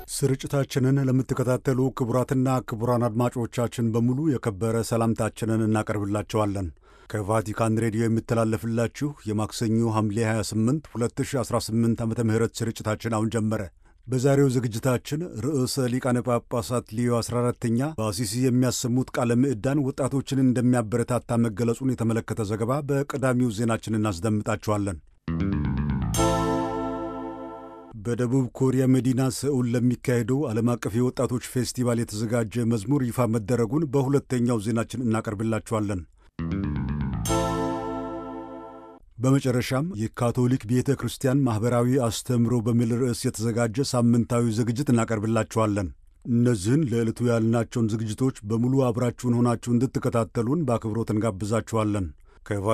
ስርጭታችንን ለምትከታተሉ ክቡራትና ክቡራን አድማጮቻችን በሙሉ የከበረ ሰላምታችንን እናቀርብላቸዋለን። ከቫቲካን ሬዲዮ የሚተላለፍላችሁ የማክሰኞ ሐምሌ 28 2018 ዓ ም ስርጭታችን አሁን ጀመረ። በዛሬው ዝግጅታችን ርዕሰ ሊቃነ ጳጳሳት ሊዮ 14ተኛ በአሲሲ የሚያሰሙት ቃለ ምዕዳን ወጣቶችን እንደሚያበረታታ መገለጹን የተመለከተ ዘገባ በቀዳሚው ዜናችን እናስደምጣችኋለን። በደቡብ ኮሪያ መዲና ሰኡል ለሚካሄደው ዓለም አቀፍ የወጣቶች ፌስቲቫል የተዘጋጀ መዝሙር ይፋ መደረጉን በሁለተኛው ዜናችን እናቀርብላችኋለን። በመጨረሻም የካቶሊክ ቤተ ክርስቲያን ማኅበራዊ አስተምህሮ በሚል ርዕስ የተዘጋጀ ሳምንታዊ ዝግጅት እናቀርብላችኋለን። እነዚህን ለዕለቱ ያልናቸውን ዝግጅቶች በሙሉ አብራችሁን ሆናችሁ እንድትከታተሉን በአክብሮት እንጋብዛችኋለን።